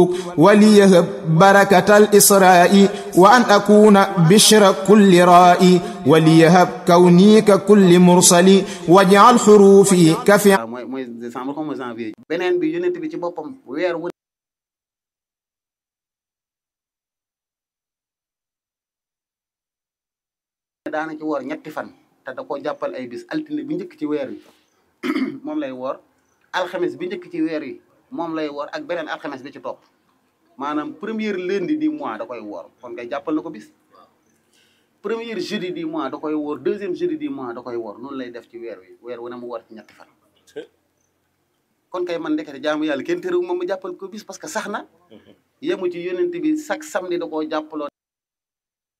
وليهب بركة الإسراء وأن أكون بشر كل رائي وليهب كوني ككل مرسل واجعل حروفي كفي waaw mooy mooy décembre xaw ma janvier beneen bi yonent bi ci boppam weer wu daana ci woor ñetti fan te da koo jàppal ay bis altine bi njëkk ci weer wi moom lay woor alxames bi njëkk ci weer wi moom lay woor ak beneen alxames bi ci topp maanaam première lundi du mois da koy woor kon ngay jàppal na ko bis premier jeudi du mois da koy woor deuxième jeudi du mois da koy woor noonu lay def ci weer wi weer wu ne mu woor ci ñetti fan kon kay man ndekete jaamu yàlla kenn terewu moom mu jàppal ko bis parce que sax na yemu ci yonent bi chaque samedi da koo jàppaloon